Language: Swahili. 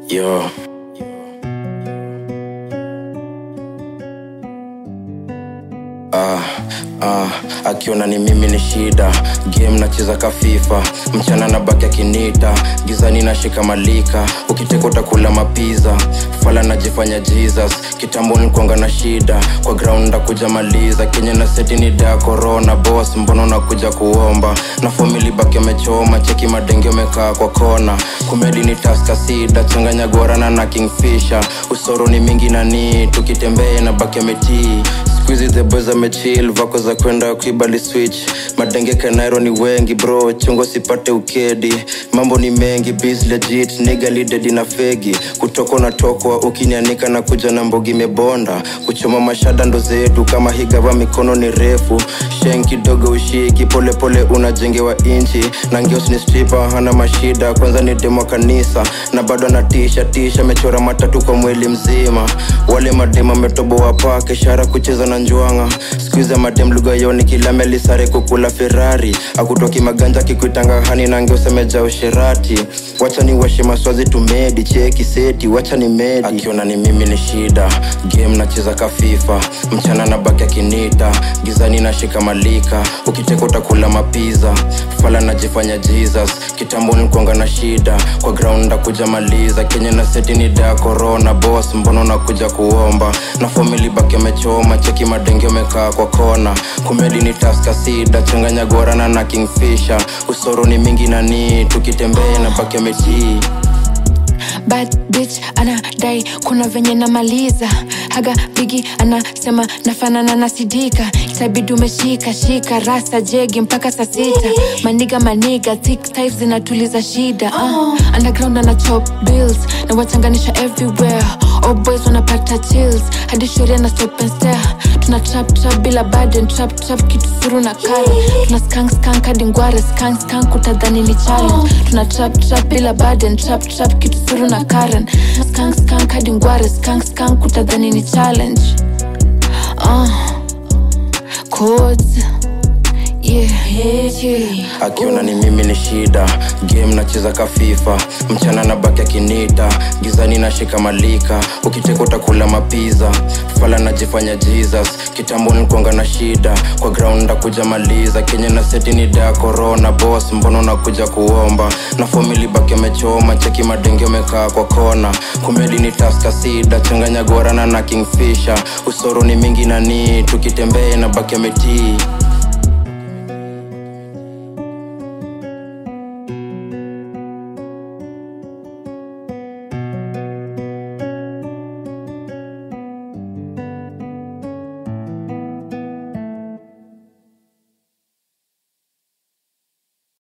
Yo. Ah, ah, akiona ni mimi ni shida game nacheza kafifa mchana na baki akinita gizani nashika malika ukiteka utakula mapiza fala najifanya jesus kitambo nilikuanga na shida kwa ground ndakuja maliza kenye na seti ni da corona boss mbona unakuja kuomba na famili baki amechoma cheki madenge umekaa kwa kona kumedi ni taska sida changanya gorana na kingfisher usoro ni mingi nani tukitembea na baki ametii Squeezy the boys amechill vako za kwenda kuibali switch madenge kanairo ni wengi bro chungo sipate ukedi mambo ni mengi biz legit niga lidedi na fegi kutoka unatokwa ukinianika na kuja na mbogi mebonda kuchoma mashada ndo zetu kama higava mikono ni refu shen kidogo ushiki polepole unajengewa inchi na ngeos ni stripa hana mashida kwanza ni demo kanisa na bado anatisha tisha amechora matatu kwa mwili mzima wale madem ametoboa pake ishara kucheza na njwanga skuiza madem lugha yoni kila melisare kukula ferari akutoki maganja kikuitanga hani nange usemeja usherati wacha ni washe maswazi tumedi cheki seti wacha ni medi akiona ni mimi ni shida game nacheza kafifa mchana na baki akinita gizani nashika malika ukiteka utakula mapiza fala najifanya jesus kitambo nilikuanga na shida kwa ground ndakuja maliza kenye na seti ni da corona boss mbona unakuja kuomba na famili baki amechoma cheki madenge umekaa kwa kona kumedi ni taska sida changanya gorana na kingfisher usoro ni mingi nani tukitembea na baki ametii bad bitch anadai kuna venye namaliza haga bigi anasema nafanana na sidika itabidi umeshika shika rasta jegi mpaka saa sita maniga maniga thick types zinatuliza shida uh. underground ana chop bills na wachanganisha everywhere all boys wanapata chills hadi sheria na stop and stare tuna trap trap bila burden trap trap kitu furu na kara tuna skank skank hadi ngware skank skank utadhani ni challenge tuna trap trap bila burden trap trap kitu furu na karen skank skank hadi ngware skank skank utadhani ni challenge uh. codes yeah, yeah, yeah. akiona ni mimi ni shida game nacheza kafifa mchana na baki akinita gizani nashika malika ukiteka utakula mapiza fala najifanya jesus kitambo nilikuanga na shida kwa ground ndakuja maliza kenye na seti ni da corona boss mbona unakuja kuomba na famili baki amechoma cheki madenge umekaa kwa kona kumedi ni taska sida changanya gorana na kingfisher usoro ni mingi nani tukitembea na baki ametii